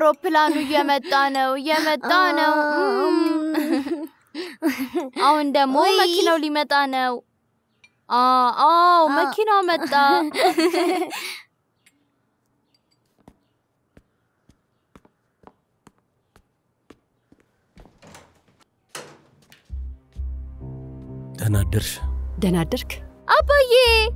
አውሮፕላኑ እየመጣ ነው፣ እየመጣ ነው። እም። አሁን ደግሞ ውይ። መኪናው ሊመጣ ነው። አ አዎ መኪናው መጣ። ደህና አደርሽ ደህና አደርክ? አባዬ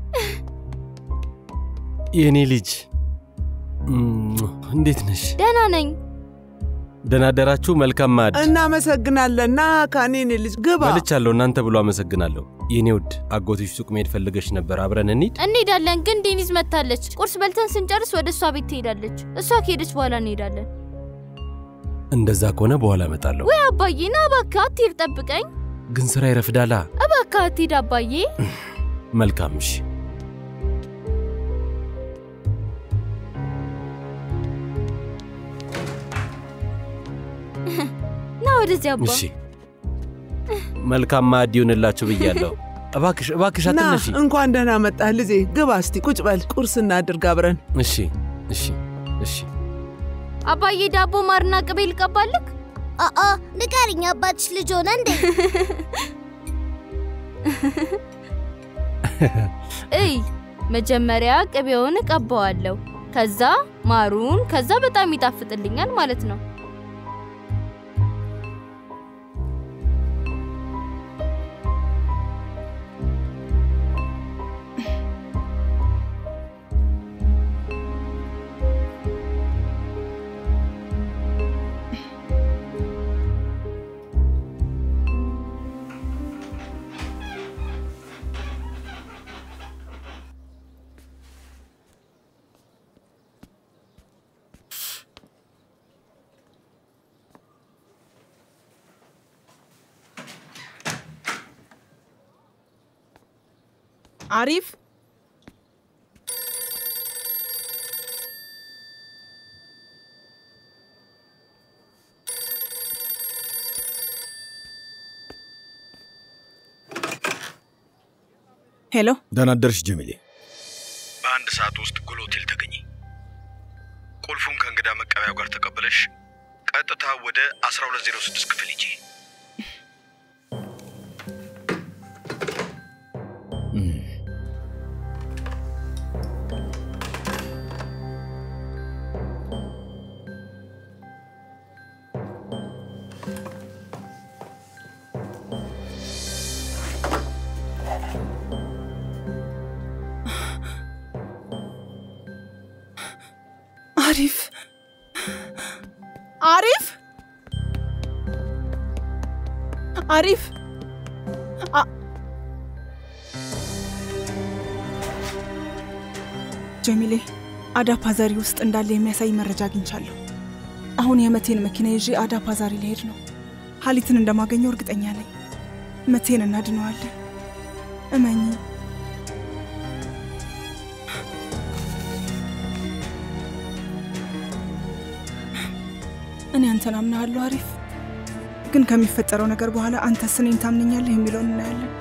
የእኔ ልጅ። እም፣ እንዴት ነሽ? ደህና ነኝ። ደህና አደራችሁ። መልካም ማዕድ እናመሰግናለን። ና ካኔኔ ልጅ ግባ። በልቻለሁ። እናንተ ብሎ አመሰግናለሁ። የእኔ ውድ አጎትሽ ሱቅ መሄድ ፈልገሽ ነበር። አብረን እንሂድ። እንሄዳለን፣ ግን ዴኒዝ መታለች። ቁርስ በልተን ስንጨርስ ወደ እሷ ቤት ትሄዳለች። እሷ ከሄደች በኋላ እንሄዳለን። እንደዛ ከሆነ በኋላ እመጣለሁ። ወይ አባዬ ና እባክህ አትሂድ፣ ጠብቀኝ ግን ስራ ይረፍዳላ። እባክህ አትሂድ አባዬ። መልካም እሺ። ና ወደዚህ አባ። እሺ መልካም ማዕድ ይሁንላችሁ ብያለሁ። እባክሽ እባክሽ ና አትነሺ። እንኳን ደህና መጣህ ልጄ። ግባ እስቲ ቁጭ በል፣ ቁርስ እናድርግ አብረን። እሺ እሺ እሺ። አባዬ ዳቦ ማርና ቅቤ ልቀባልክ? አአ ንገሪኝ፣ አባትሽ ልጅ ሆነ እንዴ? እይ መጀመሪያ ቅቤውን እቀባዋለሁ፣ ከዛ ማሩን፣ ከዛ በጣም ይጣፍጥልኛል ማለት ነው። አሪፍ ሄሎ፣ ደህና አደርሽ ጀሚሌ። በአንድ ሰዓት ውስጥ ጉል ሆቴል ተገኘ። ቁልፉን ከእንግዳ መቀበያው ጋር ተቀብለሽ ቀጥታ ወደ 1206 ክፍል ሂጂ። አሪፍ አሪፍ አሪፍ አ- ጀሚሌ አዳ ፓዛሪ ውስጥ እንዳለ የሚያሳይ መረጃ አግኝቻለሁ። አሁን የመቴን መኪና ይዤ አዳ ፓዛሪ ልሄድ ነው። ሀሊትን እንደማገኘው እርግጠኛ ነኝ። መቴን እናድነዋለን። እመኚ። እኔ አንተን አምናሃለሁ አሪፍ። ግን ከሚፈጠረው ነገር በኋላ አንተስ እኔን ታምነኛለህ የሚለውን እናያለን።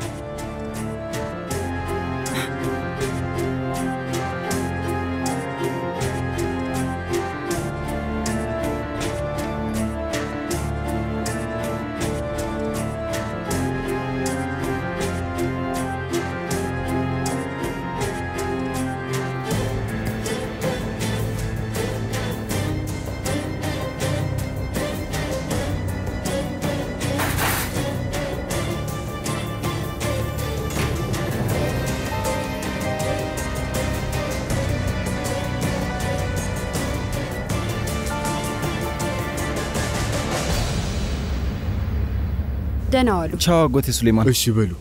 ደህና ዋሉ። ቻው አጎቴ ሱሌማን። እሺ በሉ።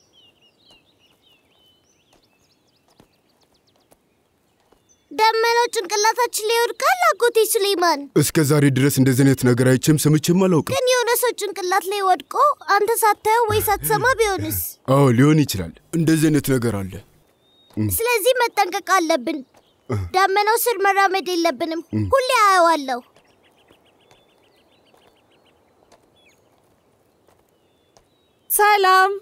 ደመኖች ጭንቅላታችን ላይ ይወድቃል? አጎቴ ሱሌይማን እስከ ዛሬ ድረስ እንደዚህ አይነት ነገር አይቼም ሰምቼም አላውቅም። ግን የሆነ ሰው ጭንቅላት ላይ ወድቆ አንተ ሳታየው ወይ ሳትሰማ ቢሆንስ? አዎ ሊሆን ይችላል። እንደዚህ አይነት ነገር አለ። ስለዚህ መጠንቀቅ አለብን። ዳመናው ስር መራመድ የለብንም። ሁሌ አየዋለሁ። ሰላም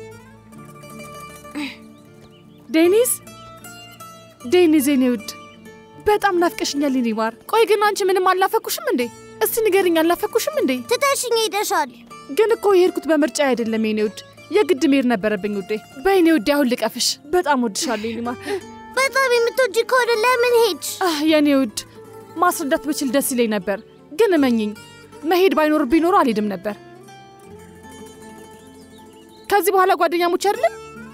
ዴኒስ፣ ዴኒስ የኔ ውድ በጣም ናፍቀሽኛል የኔ ማር። ቆይ ግን አንቺ ምንም አልናፈኩሽም እንዴ? እስቲ ንገርኝ፣ አልናፈኩሽም እንዴ? ትተሽኝ ሄደሻል። ግን እኮ የሄድኩት በምርጫ አይደለም የኔ ውድ፣ የግድ መሄድ ነበረብኝ ውዴ። በይኔ ውዴ፣ አሁን ልቀፍሽ። በጣም ወድሻለሁ የኔ ማር። በጣም የምትወጂ ከሆነ ለምን ሄድሽ? አህ የኔ ውድ፣ ማስረዳት ብችል ደስ ይለኝ ነበር፣ ግን እመኝኝ፣ መሄድ ባይኖርብኝ ኖሮ አልሄድም ነበር። ከዚህ በኋላ ጓደኛሞች አይደለም?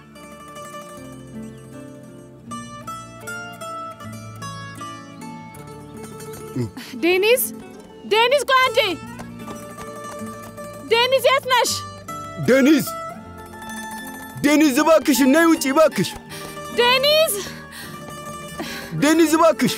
ዴኒስ ዴኒስ፣ ቆይ አንዴ። ዴኒስ የት ነሽ? ዴኒዝ ዴኒዝ፣ እባክሽ ነይ ውጪ እባክሽ። ዴኒስ ዴኒዝ እባክሽ።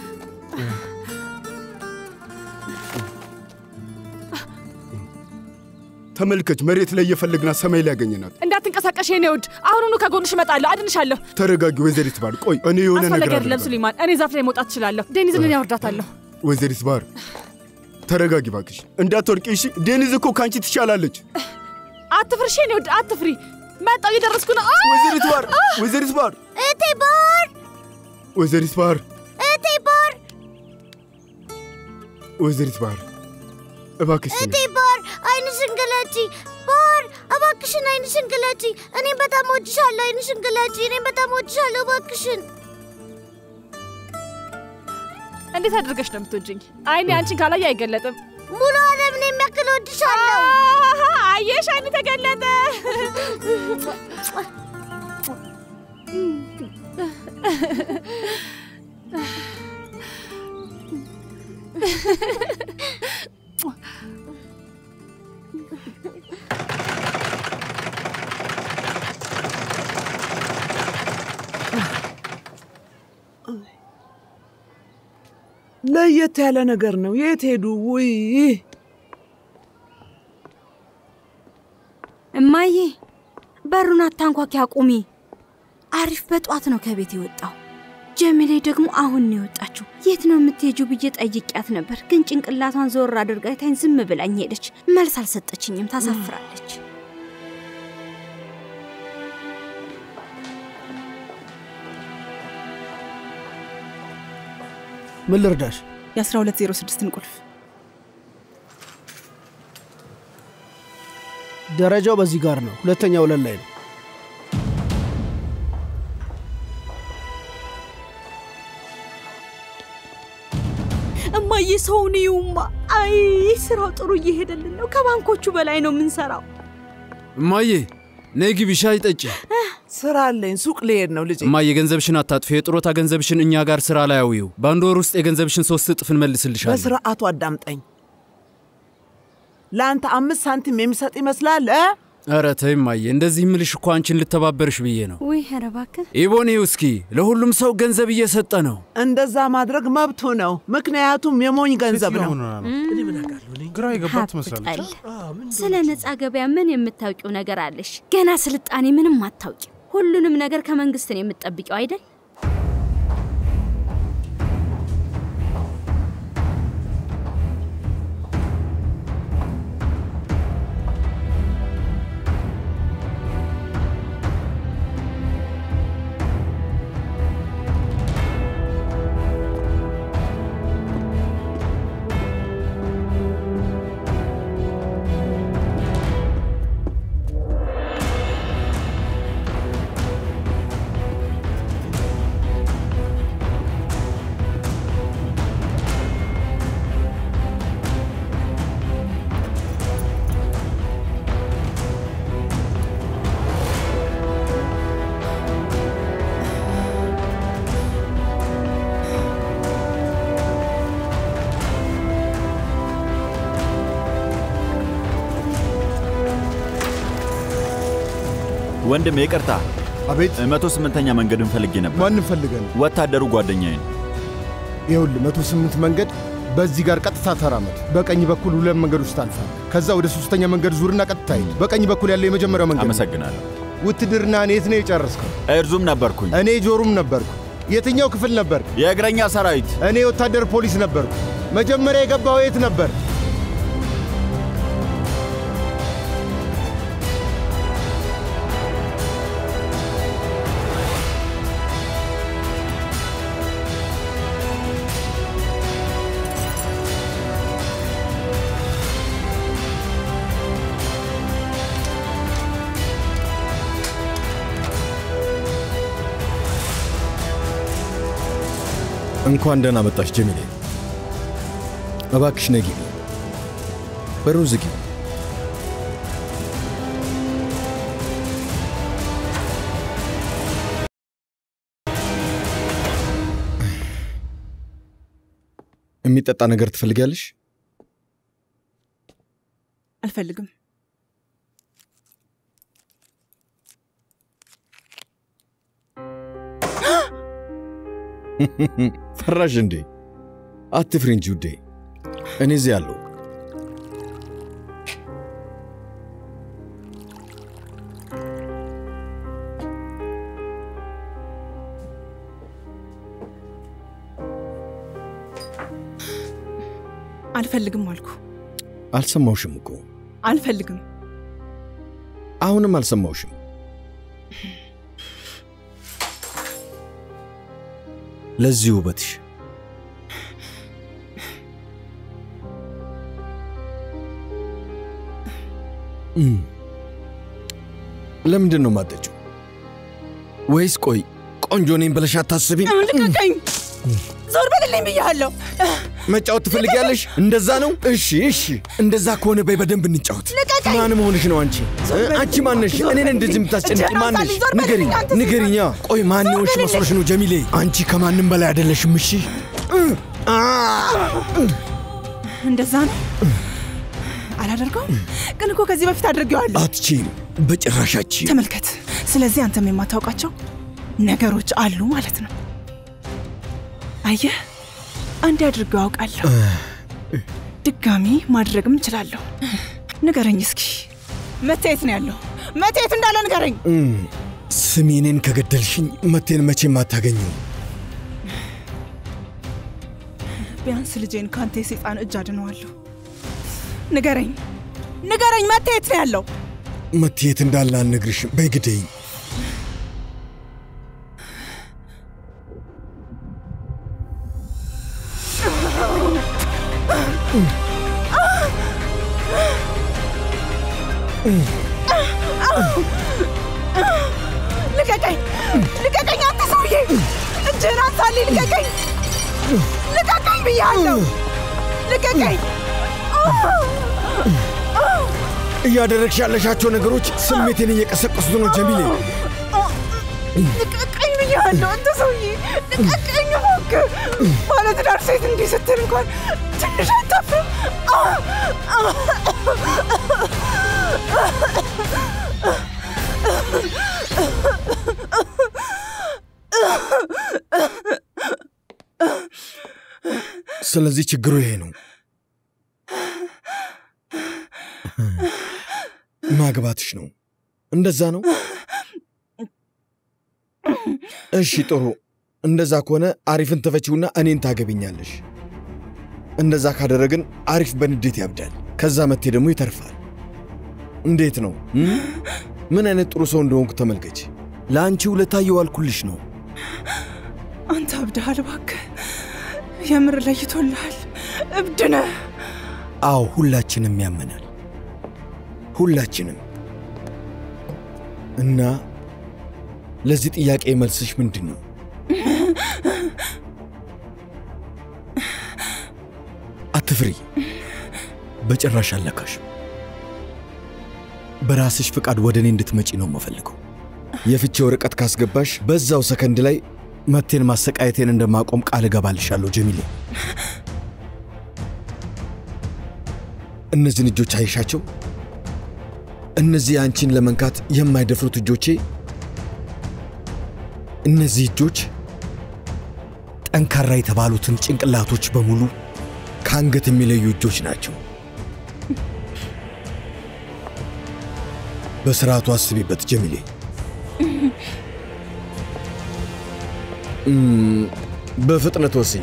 ተመልከች፣ መሬት ላይ እየፈለግናት ሰማይ ላይ ያገኘናት። እንዳትንቀሳቀሽ የኔ ውድ፣ አሁኑኑ ከጎንሽ እመጣለሁ፣ አድንሻለሁ። ተረጋጊ ወይዘሪት ባር። ቆይ እኔ የሆነ አስፈላጊ ነገር አይደለም አደርጋለሁ። ሱሊማን፣ እኔ ዛፍ ላይ መውጣት እችላለሁ። ዴኒዝን እኔ አወርዳታለሁ። ወይዘሪት ባር ተረጋጊ እባክሽ፣ እንዳትወድቂ እሺ። ዴኒዝ እኮ ከአንቺ ትሻላለች። አትፍሪ የኔ ውድ፣ አትፍሪ። መጣሁ፣ እየደረስኩ ነው። አ! ወይዘሪት ባር፣ ወይዘሪት ባር፣ እቴ ባር፣ ወይዘሪት ባር፣ እቴ ባር፣ ወይዘሪት ባር እባክሽ እቴ ባር፣ አይንሽን ግለጪ። ባር፣ እባክሽን አይንሽን ግለጪ። እኔም በጣም ወድሻለሁ። አይንሽን ግለጪ። እኔም በጣም ወድሻለሁ። እባክሽን እንዴት አድርገሽ ነው የምትወጂኝ? አይኔ አንቺን ካላየ አይገለጥም። ሙሉ ዓለምን የሚያክል ወድሻለሁ። አሃ፣ አየሽ፣ አይኔ ተገለጠ። ለየት ያለ ነገር ነው። የት ሄዱ? ውይ እማዬ በሩን አታንኳኪ፣ አቁሚ። አሪፍ በጧት ነው ከቤት የወጣው። ጀሚሌ ደግሞ አሁን ነው የወጣችው። የት ነው የምትሄጁ ብዬ ጠይቂያት ነበር፣ ግን ጭንቅላቷን ዞር አድርጋ አይታኝ ዝም ብላኝ ሄደች። መልስ አልሰጠችኝም። ታሳፍራለች። ምን ልርዳሽ? የ1206ን ቁልፍ ደረጃው በዚህ ጋር ነው። ሁለተኛ ወለል ላይ ነው። እማዬ ሰውን ይውማ። አይ ስራው ጥሩ እየሄደልን ነው። ከባንኮቹ በላይ ነው የምንሰራው። እማዬ ነይ ግቢ ሻይ ጠጪ። ስራ አለኝ። ሱቅ ልሄድ ነው ልጄ። እማዬ ገንዘብሽን አታጥፊ። የጥሮታ ገንዘብሽን እኛ ጋር ስራ ላይ አውዪው። በአንድ ወር ውስጥ የገንዘብሽን ሶስት እጥፍ እንመልስልሻለን። በስርዓቱ አዳምጠኝ። ለአንተ አምስት ሳንቲም የሚሰጥ ይመስላል እ? ኧረ ተይ እማዬ፣ እንደዚህ ምልሽ እኮ አንቺን ልተባበርሽ ብዬ ነው። ውይ ኧረ እባክህ ኢቦኔው እስኪ ለሁሉም ሰው ገንዘብ እየሰጠ ነው። እንደዛ ማድረግ መብቱ ነው። ምክንያቱም የሞኝ ገንዘብ ነው። ግራ የገባት ትመስላለች። ሀብጠል ስለ ነፃ ገበያ ምን የምታውቂው ነገር አለሽ? ገና ስልጣኔ ምንም አታውቂው። ሁሉንም ነገር ከመንግስት ነው የምትጠብቂው አይደል? ወንድም ይቅርታ። አቤት። መቶ ስምንተኛ መንገድን ፈልጌ ነበር። ማንን ፈልገን? ወታደሩ ጓደኛዬ ነው። ይኸውልህ መቶ ስምንት መንገድ በዚህ ጋር ቀጥታ ተራመድ። በቀኝ በኩል ሁለት መንገዶች ታልፋለህ። ከዛ ወደ ሶስተኛ መንገድ ዙርና ቀጥታ ሂድ። በቀኝ በኩል ያለው የመጀመሪያው መንገድ ነው። አመሰግናለሁ። ውትድርና የት ነው የጨረስከው? ኤርዙም ነበርኩኝ። እኔ ጆሩም ነበርኩ። የትኛው ክፍል ነበር? የእግረኛ ሰራዊት። እኔ ወታደር ፖሊስ ነበርኩ። መጀመሪያ የገባው የት ነበር? እንኳን ደህና መጣሽ ጀሚሌ። እባክሽ ነይ ግቢ። በሩን ዝጊ። የሚጠጣ ነገር ትፈልጊያለሽ? አልፈልግም። ፈራሽ እንዴ? አትፍሪ እንጂ ውዴ፣ እኔ እዚህ አለሁ። አልፈልግም አልኩ። አልሰማውሽም እኮ አልፈልግም። አሁንም አልሰማውሽም። ለዚህ ውበትሽ እም፣ ለምንድን ነው የማጠጪው? ወይስ ቆይ ቆንጆ ነኝ ብለሽ አታስቢም? ልቀቀኝ! ዞር በልልኝ ብያለሁ። መጫወት ትፈልጊያለሽ? እንደዛ ነው? እሺ እሺ፣ እንደዛ ከሆነ በይ በደንብ እንጫወት። ልቀቀኝ! ማን መሆንሽ ነው አንቺ? እ? አንቺ ማነሽ? እኔን እንደዚህ የምታስጨንቂ እጅህን ማነሽ? አንሳልኝ፣ ዞር በልልኝ ንገሪኝ አንተ ሴት! ንገሪኛ። ቆይ ማን ዞር የሆንሽ በልልኝ! መስሎሽ ነው ጀሚሌ? አንቺ ከማንም በላይ አይደለሽም። እሺ እ፣ አ፣ እንደዛ ነው። አላደርገውም፣ ግን እኮ ከዚህ በፊት አድርጌዋለሁ። አትችይም፣ በጭራሽ አትችይም። ተመልከት። ስለዚህ አንተም የማታውቃቸው ነገሮች አሉ ማለት ነው። አየህ፣ አንድ አድርገው አውቃለሁ። ድጋሚ ማድረግም እችላለሁ። ንገረኝ እስኪ መታየት ነው ያለው? መታየት እንዳለ ንገረኝ። እም፣ ስሚ፣ እኔን ከገደልሽኝ መቴን መቼም አታገኘው። ቢያንስ ልጄን ከአንተ የሰይጣን እጅ አድነዋለሁ። ንገረኝ፣ ንገረኝ፣ መታየት ነው ያለው? መቴት እንዳለ አልነግርሽም። በይ ግደይኝ። ልቀቀኝ! ልቀቀኝ! አንተ ሰውዬ እጅህን አንሳልኝ! ልቀቀኝ! ልቀቀኝ ብያለሁ! ልቀቀኝ! እያደረግሽ ያለሻቸው ነገሮች ስሜቴን እየቀሰቀሱት ነው ጀሚሌ። ልቀቀኝ ብያለሁ! አንተ ሰውዬ ልቀቀኝ እባክህ! ባለትዳር ሴት እንዲህ ስትል እንኳን ትንሽ አታፍርም? ስለዚህ ችግሩ ይሄ ነው። ማግባትሽ ነው። እንደዛ ነው። እሺ ጥሩ። እንደዛ ከሆነ አሪፍን ተፈቺውና እኔን ታገቢኛለሽ። እንደዛ ካደረግን አሪፍ በንዴት ያብዳል። ከዛ መቴ ደግሞ ይተርፋል። እንዴት ነው? እም? ምን አይነት ጥሩ ሰው እንደሆንኩ ተመልከች። ለአንቺ ውለታ እየዋልኩልሽ ነው። አንተ አብድሃል እባክህ። የምር ለይቶልሃል። እብድ ነህ። አዎ ሁላችንም ያመናል። ሁላችንም። እና ለዚህ ጥያቄ መልስሽ ምንድን ነው? አትፍሪ። በጭራሽ አለካሽ። በራስሽ ፍቃድ ወደ እኔ እንድትመጪ ነው የምፈልገው። የፍቺ ወረቀት ካስገባሽ በዛው ሰከንድ ላይ መቴን ማሰቃየቴን እንደማቆም ቃል እገባልሻለሁ ጀሚሌ። እነዚህን እጆች አይሻቸው? እነዚህ አንቺን ለመንካት የማይደፍሩት እጆቼ፣ እነዚህ እጆች ጠንካራ የተባሉትን ጭንቅላቶች በሙሉ ከአንገት የሚለዩ እጆች ናቸው። በስርዓቱ አስቢበት ጀሚሌ። እም፣ በፍጥነት ወስኝ።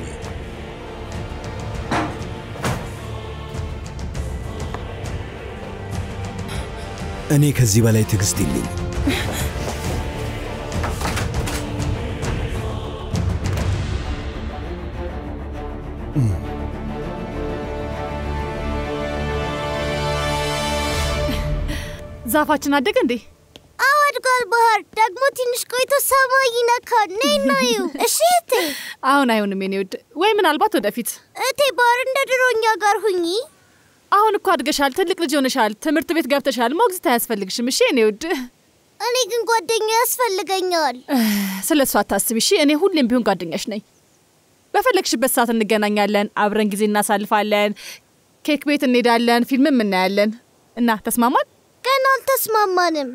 እኔ ከዚህ በላይ ትዕግስት የለኝም። ዛፋችን አደገ እንዴ? አዎ አድጓል። ባህር ደግሞ ትንሽ ቆይቶ ሰማይ ይነካል። ነይ ናዩ። እሺ እቴ። አሁን አይሆንም የኔ ውድ፣ ወይ ምናልባት ወደፊት። እቴ ባህር እንደ ድሮኛ ጋር ሁኚ። አሁን እኮ አድገሻል፣ ትልቅ ልጅ ሆነሻል፣ ትምህርት ቤት ገብተሻል፣ ሞግዚት አያስፈልግሽም። እሺ የኔ ውድ፣ እኔ ግን ጓደኛ ያስፈልገኛል። ስለ እሱ አታስቢ እሺ። እኔ ሁሌም ቢሆን ጓደኛሽ ነኝ። በፈለግሽበት ሰዓት እንገናኛለን፣ አብረን ጊዜ እናሳልፋለን፣ ኬክ ቤት እንሄዳለን፣ ፊልምም እናያለን። እና ተስማማን? ገና አልተስማማንም።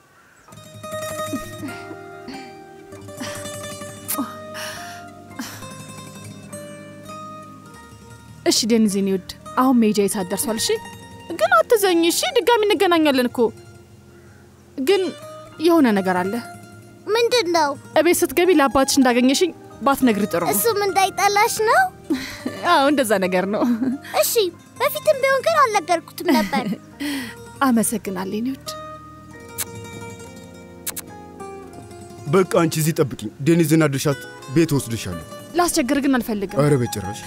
እሺ ዴኒዝ የኔ ውድ፣ አሁን መሄጃ ሰዓት ደርሷል። እሺ ግን አትዘኝ እሺ። ድጋሚ እንገናኛለን እኮ ግን የሆነ ነገር አለ። ምንድን ነው? እቤት ስትገቢ ለአባትሽ እንዳገኘሽኝ ባትነግሪ ጥሩ ነው። እሱም እንዳይጠላሽ ነው። አዎ እንደዛ ነገር ነው። እሺ፣ በፊትም ቢሆን ግን አልነገርኩትም ነበር። አመሰግናለሁ የኔ ውድ። በቃ አንቺ እዚህ ጠብቂኝ። ዴኒዝና ድርሻት ቤት ወስድሻለሁ። ላስቸግር ግን አልፈልግም። ኧረ በጭራሽ።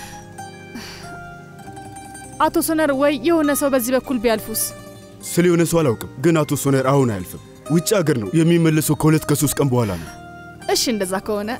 አቶ ሶነር ወይ የሆነ ሰው በዚህ በኩል ቢያልፉስ? ስለ የሆነ ሰው አላውቅም፣ ግን አቶ ሶነር አሁን አያልፍም። ውጭ ሀገር ነው የሚመለሰው። ከሁለት ከሶስት ቀን በኋላ ነው። እሺ እንደዛ ከሆነ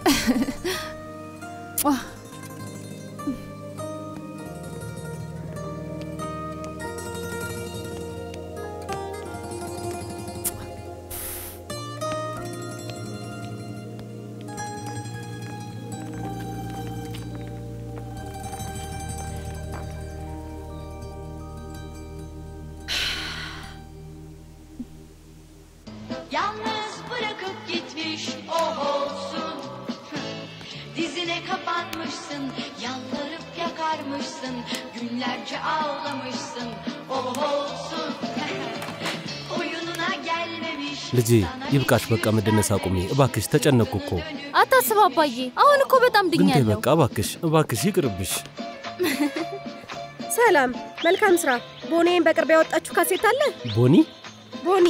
Yalnız bırakıp gitmiş o olsun Dizine kapanmışsın Yalvarıp yakarmışsın Günlerce ağlamışsın O olsun Oyununa gelmemiş ልጄ ይብቃሽ፣ በቃ መደነስ አቁሚ እባክሽ። ተጨነቅኩ እኮ። አታስብ አባዬ፣ አሁን እኮ በጣም ግን ተይ ድኛለሁ። በቃ እባክሽ፣ እባክሽ ይቅርብሽ። ሰላም፣ መልካም ስራ። ቦኔን በቅርብ ያወጣችሁ ካሴት አለ? ቦኒ ቦኔ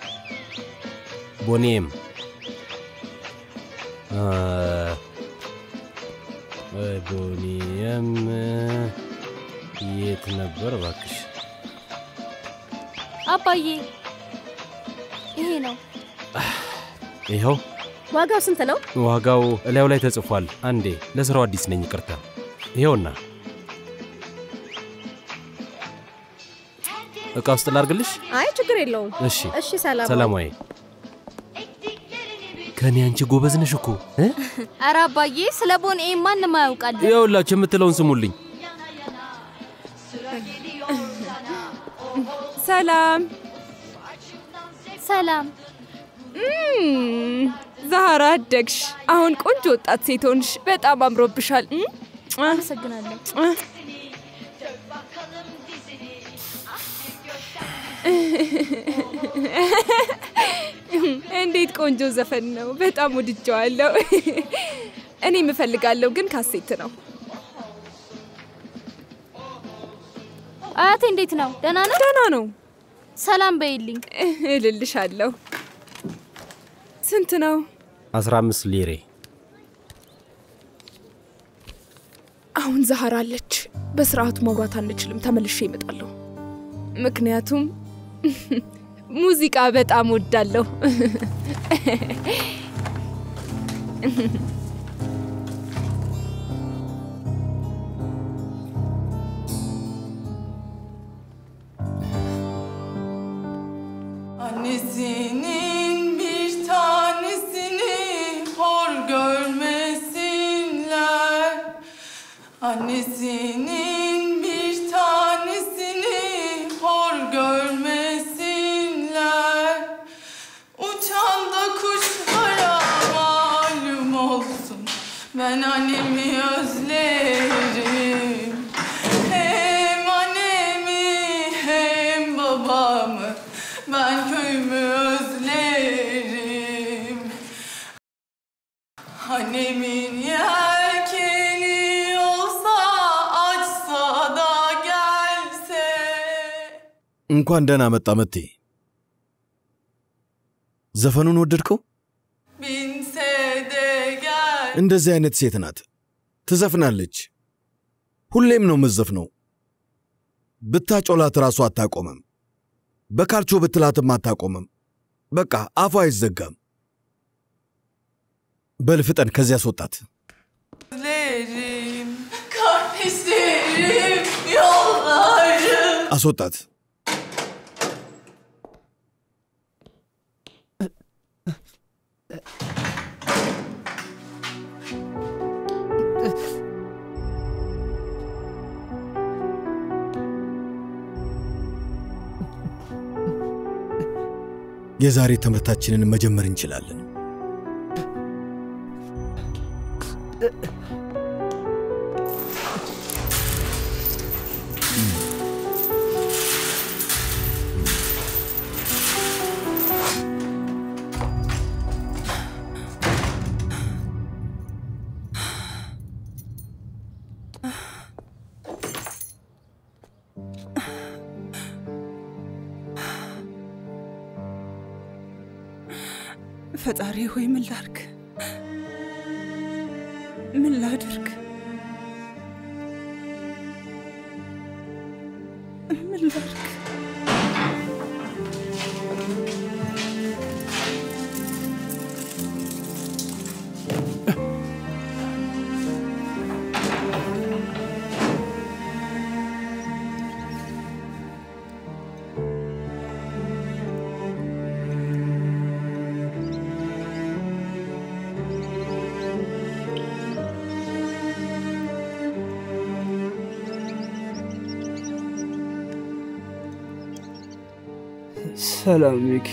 ቦኔም አ፣ እ፣ ቦኒየም የት ነበር እባክሽ? አባዬ ይሄ ነው። ይኸው ዋጋው ስንት ነው? ዋጋው እላዩ ላይ ተጽፏል። አንዴ ለስራው አዲስ ነኝ፣ ይቅርታ። ይኸውና እቃ ውስጥ ላርግልሽ? አይ ችግር የለውም። እሺ እሺ፣ ሰላም ሰላማዊ ከኔ አንቺ ጎበዝ ነሽ እኮ እ? ኧረ አባዬ ስለ ቦኔ ማንም አያውቃለን። ይኸውላችሁ የምትለውን ስሙልኝ። ሰላም ሰላም። ዛህራ አደግሽ። አሁን ቆንጆ ወጣት ሴት ሆንሽ። በጣም አምሮብሻል። እም? አመሰግናለሁ። እንዴት ቆንጆ ዘፈን ነው! በጣም ወድጀዋለሁ። እኔ የምፈልጋለሁ ግን ካሴት ነው። አያቴ እንዴት ነው? ደህና ነው? ደህና ነው። ሰላም በይልኝ። እልልሻለሁ። ስንት ነው? 15 ሊሬ። አሁን ዛህራ አለች። በስርዓቱ ማውራት አንችልም። ተመልሼ እመጣለሁ። ምክንያቱም ሙዚቃ በጣም ወዳለሁ። Annesinin bir tanesini hor görmesinler. Annesinin bir tanesini hor görmesinler. Uçan da kuşlara malum olsun. Ben annemi Ben köyümü özlerim Annemin yelkeni olsa açsa da gelse እንኳን ደህና መጣ መቴ። ዘፈኑን ወደድከው? binse de gel እንደዚህ አይነት ሴት ናት። ትዘፍናለች። ሁሌም ነው የምትዘፍነው። ብታጮላት ራሱ አታቆምም። በካልቾ ብትላትም አታቆምም። በቃ አፏ አይዘጋም። በል ፍጠን፣ ከዚያ አስወጣት። Özlerim Kardeşlerim Yollarım አስወጣት። የዛሬ ትምህርታችንን መጀመር እንችላለን። ፈጣሪ ሆይ ምን ላርግ? ምን ላድርግ? ምን ላድርግ? ሰላም ሚኪ።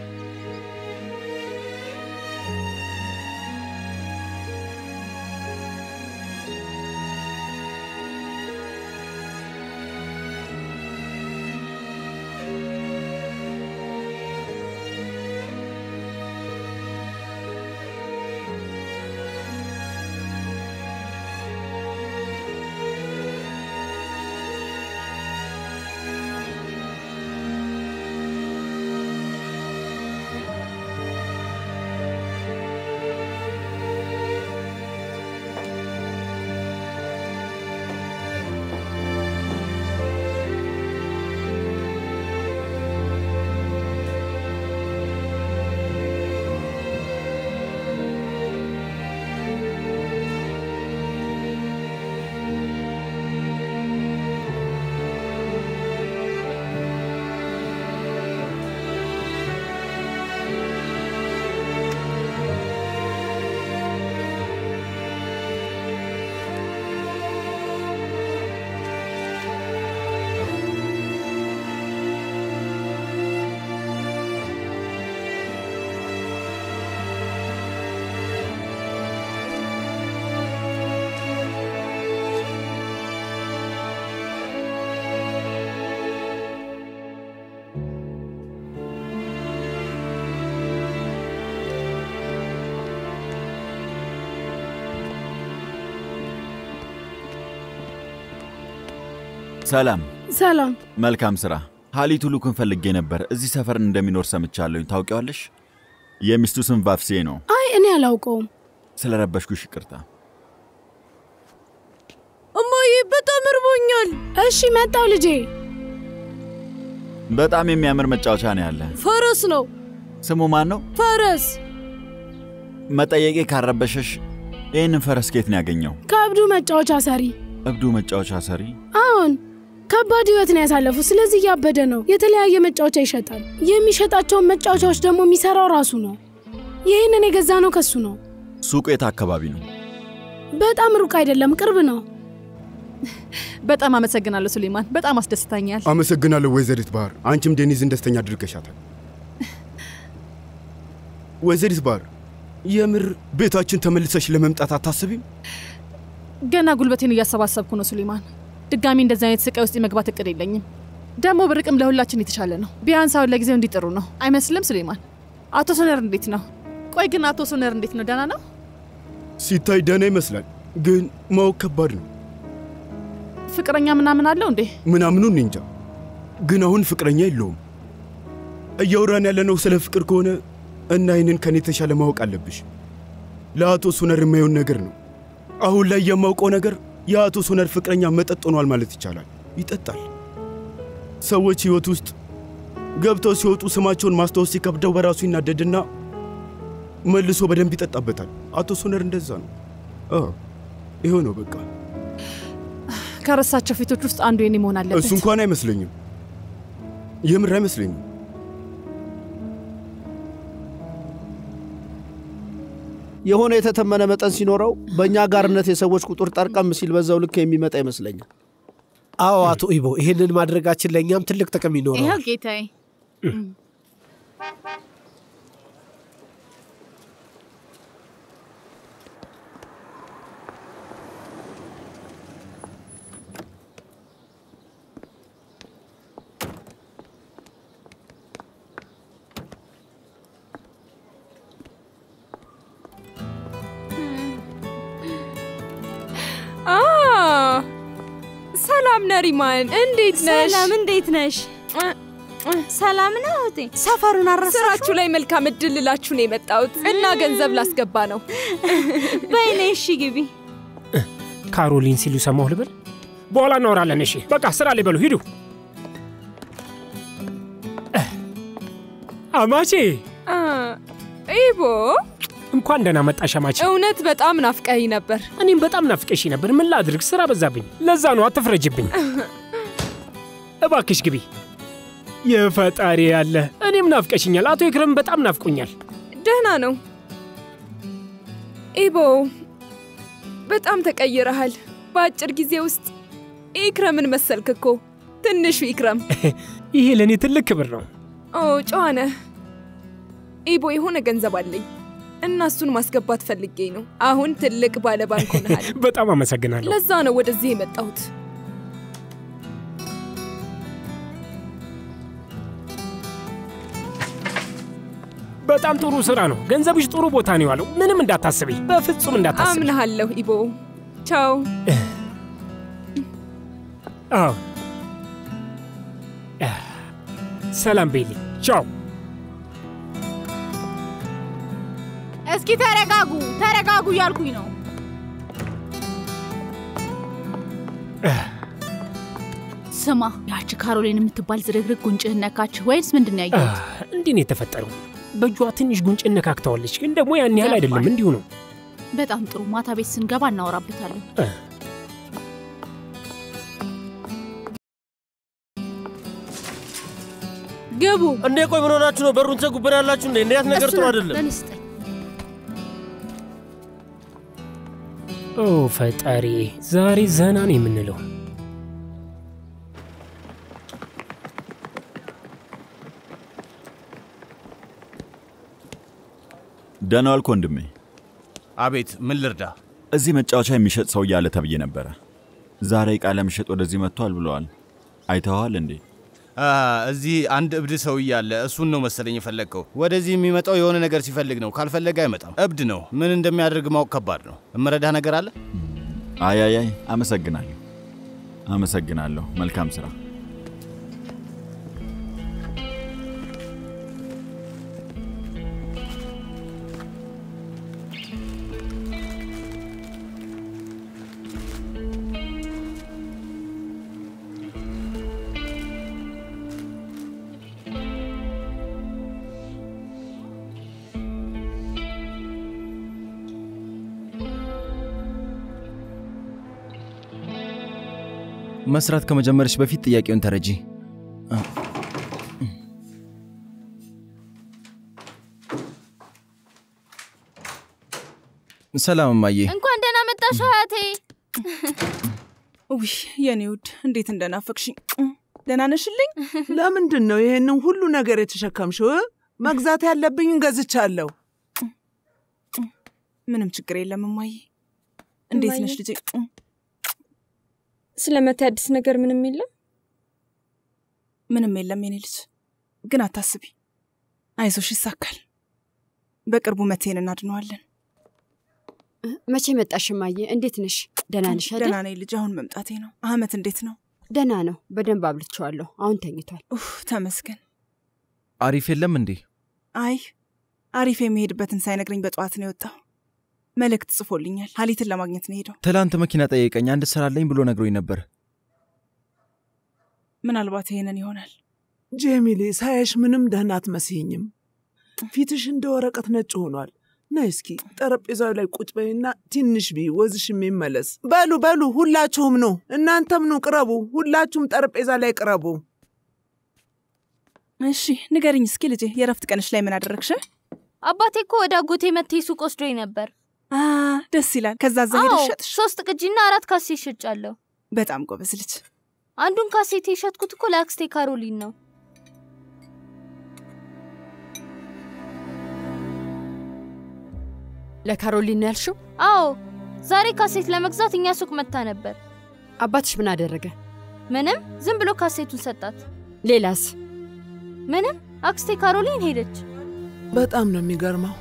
ሰላም፣ ሰላም። መልካም ስራ። ሀሊቱ ሉክን ፈልጌ ነበር። እዚህ ሰፈር እንደሚኖር ሰምቻለሁኝ። ታውቂዋለሽ? የሚስቱ ስም ቫፍሴ ነው። አይ እኔ አላውቀውም። ስለ ረበሽኩሽ ይቅርታ። እማዬ በጣም እርቦኛል። እሺ መጣው ልጄ። በጣም የሚያምር መጫወቻ ነው ያለ። ፈረስ ነው። ስሙ ማን ነው? ፈረስ መጠየቄ ካረበሸሽ ይህንን ፈረስ ኬት ነው ያገኘው? ከእብዱ መጫወቻ ሰሪ። እብዱ መጫወቻ ሰሪ? አዎን ከባድ ህይወት ነው ያሳለፉት። ስለዚህ እያበደ ነው። የተለያየ መጫወቻ ይሸጣል። የሚሸጣቸውን መጫወቻዎች ደግሞ የሚሰራው ራሱ ነው። ይህንን የገዛ ነው ከሱ ነው። ሱቁ የት አካባቢ ነው? በጣም ሩቅ አይደለም፣ ቅርብ ነው። በጣም አመሰግናለሁ ሱሌማን፣ በጣም አስደስታኛል። አመሰግናለሁ ወይዘሪት ባህር። አንቺም ዴኒዝን ደስተኛ አድርገሻታል። ወይዘሪት ባህር፣ የምር ቤታችን ተመልሰሽ ለመምጣት አታስቢም? ገና ጉልበቴን እያሰባሰብኩ ነው ሱሌማን። ድጋሚ እንደዚህ አይነት ስቃይ ውስጥ የመግባት እቅድ የለኝም። ደግሞ ብርቅም ለሁላችን የተሻለ ነው። ቢያንስ አሁን ለጊዜው እንዲጥሩ ነው አይመስልም? ሱሌማን፣ አቶ ሶነር እንዴት ነው? ቆይ ግን አቶ ሶነር እንዴት ነው? ደህና ነው? ሲታይ ደህና ይመስላል፣ ግን ማወቅ ከባድ ነው። ፍቅረኛ ምናምን አለው እንዴ? ምናምኑን እንጃ፣ ግን አሁን ፍቅረኛ የለውም። እያወራን ያለነው ስለ ፍቅር ከሆነ እና ይህንን ከኔ የተሻለ ማወቅ አለብሽ። ለአቶ ሱነር የማየውን ነገር ነው። አሁን ላይ የማውቀው ነገር የአቶ ሱነር ፍቅረኛ መጠጥ ሆኗል ማለት ይቻላል። ይጠጣል። ሰዎች ህይወት ውስጥ ገብተው ሲወጡ ስማቸውን ማስታወስ ሲከብደው በራሱ ይናደድና መልሶ በደንብ ይጠጣበታል። አቶ ሱነር እንደዛ ነው። አዎ ይኸው ነው በቃ። ከረሳቸው ፊቶች ውስጥ አንዱ የኔ መሆን አለበት። እሱ እንኳን አይመስለኝም፣ የምር አይመስለኝም። የሆነ የተተመነ መጠን ሲኖረው በእኛ ጋርነት የሰዎች ቁጥር ጠርቀም ሲል በዛው ልክ የሚመጣ ይመስለኛል። አዎ አቶ ኢቦ፣ ይህንን ማድረጋችን ለእኛም ትልቅ ጥቅም ይኖረዋል። ይኸው ጌታዬ። አ ሰላም ነሪማን፣ እንዴት ነሽ? ሰላም፣ እንዴት ነሽ? ሰላም ነው እህቴ። ሰፈሩን አረሳሽው? ስራችሁ ላይ መልካም እድል ልላችሁ ነው የመጣሁት እና ገንዘብ ላስገባ ነው። በይኔ፣ እሺ ግቢ። ካሮሊን ሲሉ ሰማሁ ልበል። በኋላ እናወራለን። እሺ በቃ ስራ ላይ በሉ ሂዱ። አማቼ አ፣ ኢቦ እንኳን ደህና መጣሽ አማቼ። እውነት በጣም ናፍቀኝ ነበር። እኔም በጣም ናፍቀሽ ነበር። ምን ላድርግ፣ ስራ በዛብኝ። ለዛ ነው አትፍረጅብኝ። እባክሽ ግቢ። የፈጣሪ ያለ እኔም ናፍቀሽኛል። አቶ ይክረም በጣም ናፍቆኛል። ደህና ነው ኢቦ፣ በጣም ተቀይረሃል። በአጭር ጊዜ ውስጥ ኢክረምን መሰልክ እኮ ትንሹ ኢክረም። ይሄ ለእኔ ትልቅ ክብር ነው። ኦ ጨዋ ነህ ኢቦ። የሆነ ገንዘብ አለኝ እና እሱን ማስገባት ፈልጌ ነው። አሁን ትልቅ ባለ ባንክ ሆነሃል። በጣም አመሰግናለሁ። ለዛ ነው ወደዚህ የመጣሁት። በጣም ጥሩ ስራ ነው። ገንዘብሽ ጥሩ ቦታ ነው ያለው። ምንም እንዳታስቢ፣ በፍጹም እንዳታስቢ። አምናሃለሁ ኢቦ። ቻው። አዎ፣ ሰላም ቤሊ። ቻው። እስኪ ተረጋጉ፣ ተረጋጉ እያልኩኝ ነው። ስማ፣ ያቺ ካሮሊን የምትባል ዝርግርግ ጉንጭህን ነካች ወይስ ምንድን ነው ያየሁት? እንዲህ ነው የተፈጠረው። በእጇ ትንሽ ጉንጭ እነካክተዋለች፣ ግን ደግሞ ያን ያህል አይደለም። እንዲሁ ነው። በጣም ጥሩ። ማታ ቤት ስንገባ እናወራበታለን። ግቡ። እንዴ ቆይ ምን ሆናችሁ ነው? በሩን ተጉበን ያላችሁ እንዴ? እንዴት ነገር ጥሩ አይደለም። ኦ ፈጣሪ፣ ዛሬ ዘና ነው የምንለው። ደህና ዋልክ ወንድሜ። አቤት፣ ምን ልርዳ? እዚህ መጫወቻ የሚሸጥ ሰው እያለ ተብዬ ነበረ። ዛሬ ዕቃ ለመሸጥ ወደዚህ መጥቷል ብለዋል። አይተኸዋል እንዴ? አ፣ እዚህ አንድ እብድ ሰው እያለ እሱን ነው መሰለኝ የፈለግከው። ወደዚህ የሚመጣው የሆነ ነገር ሲፈልግ ነው፣ ካልፈለገ አይመጣም። እብድ ነው። ምን እንደሚያደርግ ማወቅ ከባድ ነው። እምረዳህ ነገር አለ? አይ አይ አይ፣ አመሰግናለሁ አመሰግናለሁ። መልካም ስራ። መስራት ከመጀመርሽ በፊት ጥያቄውን ተረጂ። ሰላም እማዬ። እንኳን ደህና መጣሽ አያቴ። ውይ የኔ ውድ እንዴት እንደናፈቅሽኝ። ደህና ነሽልኝ? ለምንድን ነው ይሄንን ሁሉ ነገር የተሸከምሽው? መግዛት ያለብኝን ገዝቻለሁ። ምንም ችግር የለም እማዬ። እንዴት ነሽ ልጄ? ስለ መቴ አዲስ ነገር ምንም የለም? ምንም የለም የኔ ልጅ። ግን አታስቢ፣ አይዞሽ፣ ይሳካል። በቅርቡ መቴን እናድነዋለን። መቼ መጣሽ እማዬ? እንዴት ነሽ? ደህና ነሽ አይደል? ደህና ነኝ ልጅ። አሁን መምጣቴ ነው። አህመት እንዴት ነው? ደህና ነው። በደንብ አብልቼዋለሁ። አሁን ተኝቷል። ኡፍ ተመስገን። አሪፍ የለም እንዴ? አይ አሪፍ የሚሄድበትን ሳይነግረኝ በጠዋት ነው የወጣው። መልእክት ጽፎልኛል። ሀሊትን ለማግኘት ነው ሄደው። ትላንት መኪና ጠየቀኝ። አንድ ስራ አለኝ ብሎ ነግሮኝ ነበር። ምናልባት ይሄንን ይሆናል። ጄሚሌ፣ ሳያሽ ምንም ደህና አትመስይኝም። ፊትሽ እንደ ወረቀት ነጭ ሆኗል። ነይ እስኪ ጠረጴዛው ላይ ቁጭ በይና ትንሽ ቢ ወዝሽ የሚመለስ በሉ በሉ፣ ሁላችሁም ኑ፣ እናንተም ኑ፣ ቅረቡ። ሁላችሁም ጠረጴዛ ላይ ቅረቡ። እሺ ንገርኝ እስኪ ልጄ፣ የእረፍት ቀንሽ ላይ ምን አደረግሽ? አባቴ እኮ ወደ አጎቴ መቴ ሱቅ ወስዶኝ ነበር። አ ደስ ይላል። ከዛ እዛ አዎ፣ ሄደሽ ሸጥሽ? ሶስት ቅጂና አራት ካሴት ሸጫለሁ። በጣም ጎበዝ ልጅ። አንዱን ካሴት የሸጥኩት እኮ ለአክስቴ ካሮሊን ነው። ለካሮሊን ነው ያልሽው? አዎ፣ ዛሬ ካሴት ለመግዛት እኛ ሱቅ መታ ነበር። አባትሽ ምን አደረገ? ምንም፣ ዝም ብሎ ካሴቱን ሰጣት። ሌላስ? ምንም፣ አክስቴ ካሮሊን ሄደች። በጣም ነው የሚገርመው።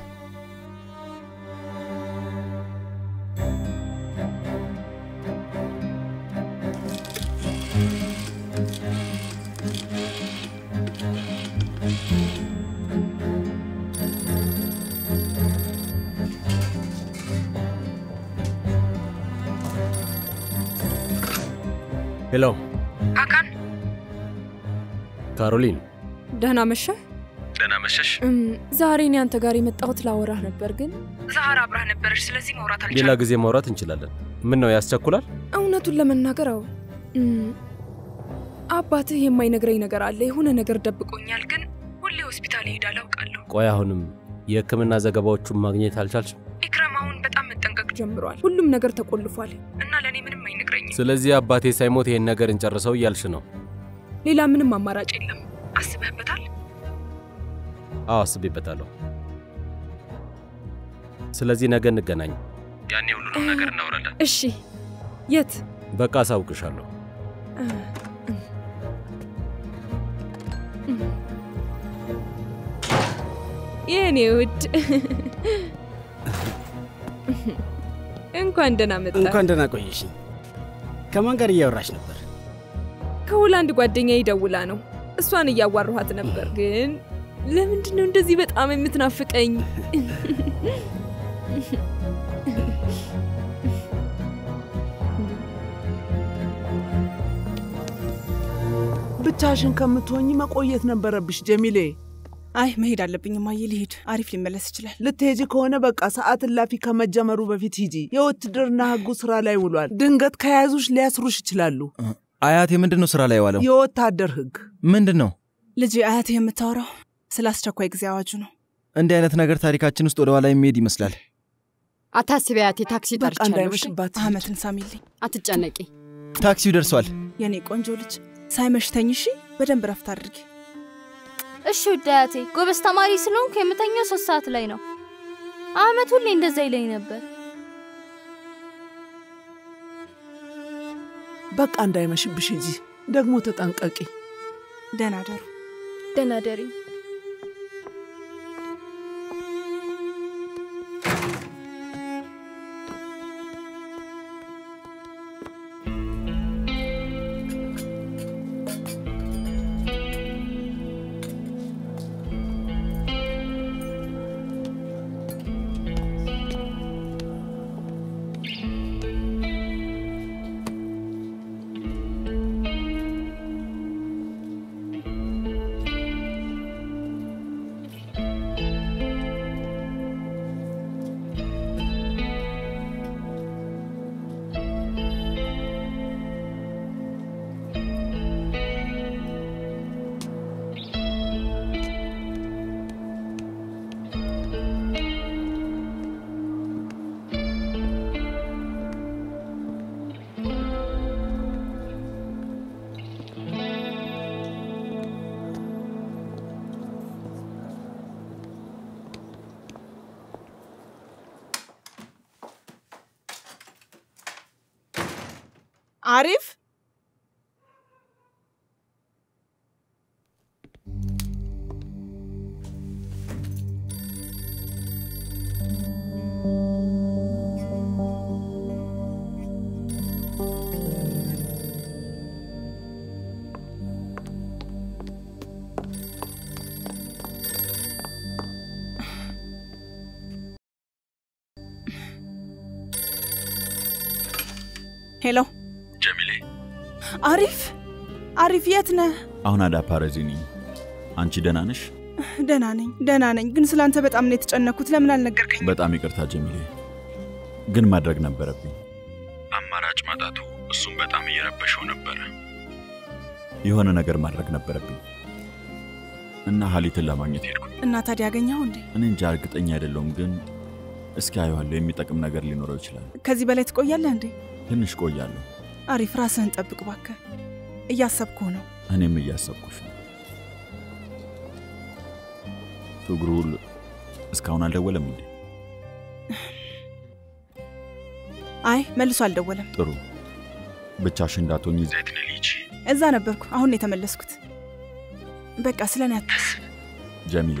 ሄሎ አካን ካሮሊን፣ ደህና መሸህ? ደህና መሸሽ። እም፣ ዛሬ እኔ አንተ ጋር የመጣሁት ላወራህ ነበር፣ ግን ዛህራ አብራህ ነበረች። ስለዚህ ማውራት ሌላ ጊዜ ማውራት እንችላለን። ምን ነው ያስቸኩላል? እውነቱን ለመናገር አዎ፣ እም፣ አባትህ የማይነግረኝ ነገር አለ። የሆነ ነገር ደብቆኛል፣ ግን ሁሌ ሆስፒታል ይሄዳል አውቃለሁ። ቆይ አሁንም የሕክምና ዘገባዎቹን ማግኘት አልቻልሽም? ኢክረም አሁን በጣም መጠንቀቅ ጀምሯል። ሁሉም ነገር ተቆልፏል እና ለእኔ ምንም አይነግረኝም። ስለዚህ አባቴ ሳይሞት ይሄን ነገር እንጨርሰው እያልሽ ነው? ሌላ ምንም አማራጭ የለም። አስበህበታል? አዎ አስቤበታለሁ። ስለዚህ ነገ እንገናኝ። ያኔ ሁሉንም ነገር እናወራለን። እሺ፣ የት? በቃ አሳውቅሻለሁ። የኔ ውድ እንኳን ደህና መጣ። እንኳን ደህና ቆየሽኝ። ከማን ጋር እያወራሽ ነበር? ከሆላንድ ጓደኛዬ ደውላ ነው። እሷን እያዋራኋት ነበር። ግን ለምንድን ነው እንደዚህ በጣም የምትናፍቀኝ? ብቻሽን ከምትሆኝ መቆየት ነበረብሽ ጀሚሌ። አይ መሄድ አለብኝ እማዬ፣ ልሂድ። አሪፍ ሊመለስ ይችላል። ልትሄጂ ከሆነ በቃ ሰዓት እላፊ ከመጀመሩ በፊት ሂጂ። የውትድርና ሕጉ ስራ ላይ ውሏል። ድንገት ከያዙሽ ሊያስሩሽ ይችላሉ። አያቴ ምንድን ነው ስራ ላይ የዋለው? የወታደር ሕግ ምንድን ነው? ልጄ፣ አያትህ የምታወራው ስለ አስቸኳይ ጊዜ አዋጁ ነው። እንዲህ አይነት ነገር ታሪካችን ውስጥ ወደ ኋላ የሚሄድ ይመስላል። አታስቢ አያቴ፣ ታክሲ ጠርቻለሁ። እሺ? እንዳይመሽባት አህመትን ሳሚልኝ። አትጨነቂ። ታክሲው ደርሷል። የኔ ቆንጆ ልጅ ሳይመሽ ተኝ እሺ። በደንብ ረፍት አድርጊ። እሺ ውድ አያቴ፣ ጎበዝ ተማሪ ስለሆንኩ የምተኛው ሶስት ሰዓት ላይ ነው። አህመት ሁሌ እንደዛ ይለኝ ነበር። በቃ እንዳይመሽብሽ ሂጂ። ደግሞ ተጠንቀቂ። ደህና ደሩ። ደህና ደሪ። አሪፍ ሄሎ ጀሚሌ፣ አሪፍ አሪፍ፣ የት ነህ? አሁን አዳፓረዚ ነኝ። አንቺ ደህና ነሽ? ደህና ነኝ ደህና ነኝ፣ ግን ስላንተ በጣም ነው የተጨነኩት። ለምን አልነገርከኝ? በጣም ይቅርታ ጀሚሌ፣ ግን ማድረግ ነበረብኝ። አማራጭ ማጣቱ እሱም በጣም እየረበሸው ነበረ። የሆነ ነገር ማድረግ ነበረብኝ እና ሀሊትን ለማግኘት ሄድኩ። እና ታዲያ ያገኘኸው እንዴ? እኔ እንጃ እርግጠኛ አይደለሁም፣ ግን እስኪ አየዋለሁ። የሚጠቅም ነገር ሊኖረው ይችላል። ከዚህ በላይ ትቆያለህ እንዴ? ትንሽ ቆያለሁ። አሪፍ፣ ራስህን ጠብቅ እባክህ። እያሰብኩህ ነው። እኔም እያሰብኩሽ ነው። ትግሩል እስካሁን አልደወለም እንዴ? አይ መልሶ አልደወለም። ጥሩ። ብቻሽ እንዳትሆኝ ዘይት ነህ ልጅ። እዛ ነበርኩ። አሁን ነው የተመለስኩት። በቃ ስለ እኔ አታስብ። ጀሚሌ፣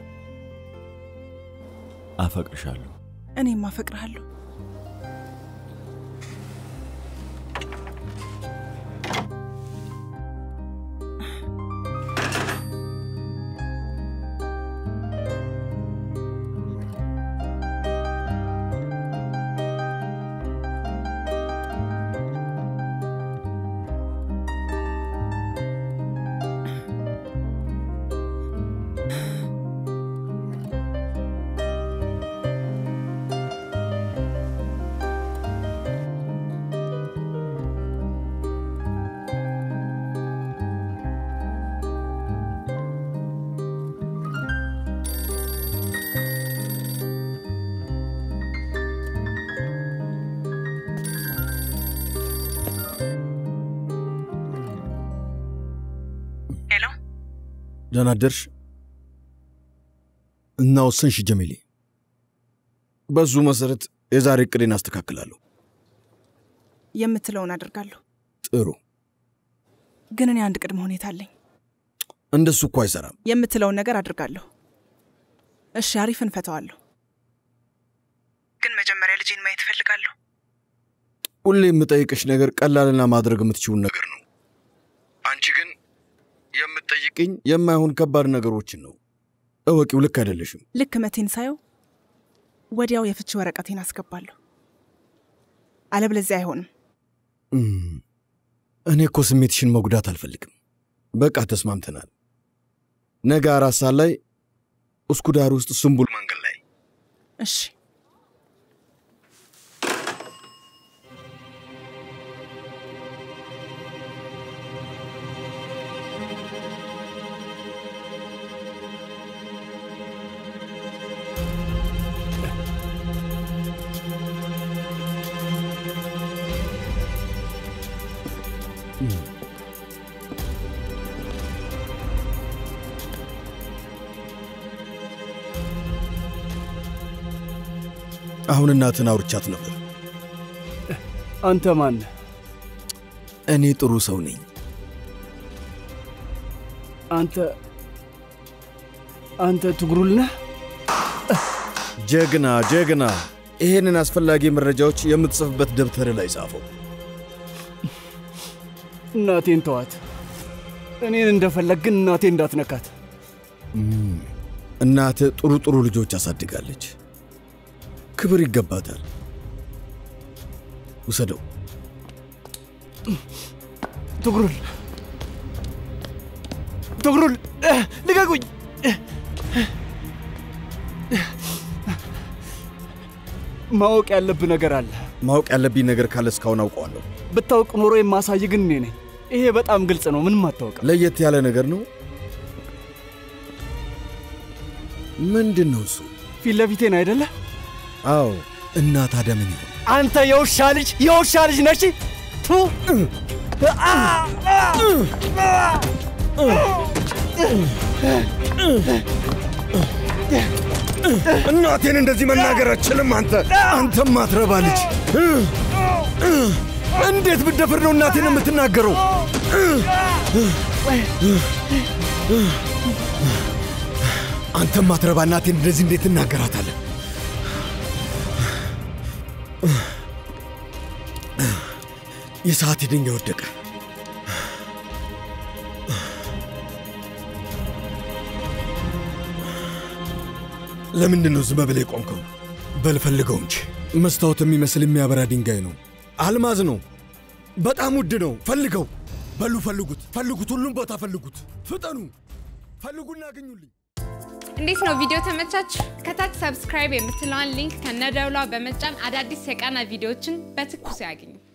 አፈቅርሻለሁ። እኔም አፈቅርሃለሁ። ሄሎ፣ ደህና አደርሽ እና ወሰንሽ ጀሚሌ። በዙ መሰረት የዛሬ እቅዴን አስተካክላለሁ። የምትለውን አደርጋለሁ። ጥሩ። ግን እኔ አንድ ቅድመ ሁኔታ አለኝ። እንደሱ እኮ አይሰራም። የምትለውን ነገር አድርጋለሁ። እሺ፣ አሪፍ እንፈተዋለሁ። ግን መጀመሪያ ልጄን ማየት እፈልጋለሁ። ሁሌ የምጠይቅሽ ነገር ቀላልና ማድረግ የምትችውን ነገር ነው። አንቺ ግን የምትጠይቅኝ የማይሆን ከባድ ነገሮችን ነው። እወቂው፣ ልክ አይደለሽም። ልክ መቴን ሳየው ወዲያው የፍቺ ወረቀቴን አስገባለሁ። አለበለዚያ አይሆንም። እም፣ እኔ እኮ ስሜትሽን መጉዳት አልፈልግም። በቃ ተስማምተናል። ነገ አራት ሰዓት ላይ እስኩዳር ውስጥ ስምቡል መንገድ ላይ እሺ። አሁን እናትን አውርቻት ነበር። አንተ ማን? እኔ ጥሩ ሰው ነኝ። አንተ አንተ ትግሩል ነህ? ጀግና ጀግና። ይሄንን አስፈላጊ መረጃዎች የምትጽፍበት ደብተር ላይ ጻፈው። እናቴን ተዋት። እኔን እንደፈለግ ግን እናቴ እንዳትነካት። እም፣ እናትህ ጥሩ ጥሩ ልጆች አሳድጋለች። ክብር ይገባታል። ውሰደው። ትግሩል ትግሩል፣ ልቀቁኝ! ማወቅ ያለብህ ነገር አለ። ማወቅ ያለብኝ ነገር ካለ እስካሁን አውቀዋለሁ። ብታውቅ ኖሮ የማሳይ ግን እኔ ነኝ። ይሄ በጣም ግልጽ ነው። ምንም አታውቅም። ለየት ያለ ነገር ነው። ምንድን ነው እሱ? ፊት ለፊቴን አይደለ? አዎ። እና ታዲያ ምን ይሆን? አንተ የውሻ ልጅ የውሻ ልጅ ነች። ቱ እናቴን እንደዚህ መናገር አችልም። አንተ አንተም አትረባ ልጅ። እንዴት ብደፍር ነው እናቴን የምትናገረው? አንተም አትረባ እናቴን እንደዚህ እንዴት ትናገራታለህ? የሰዓት ድንጋይ ወደቀ። ለምንድን ነው ዝም ብለህ የቆምከው? በል ፈልገው እንጂ። መስታወት የሚመስል የሚያበራ ድንጋይ ነው። አልማዝ ነው። በጣም ውድ ነው። ፈልገው። በሉ ፈልጉት፣ ፈልጉት፣ ሁሉም ቦታ ፈልጉት። ፍጠኑ፣ ፈልጉና አገኙልኝ። እንዴት ነው ቪዲዮ ተመቻችሁ? ከታች ሰብስክራይብ የምትለዋን ሊንክ ከነደውሏ በመጫን አዳዲስ የቃና ቪዲዮዎችን በትኩሱ ያገኙ።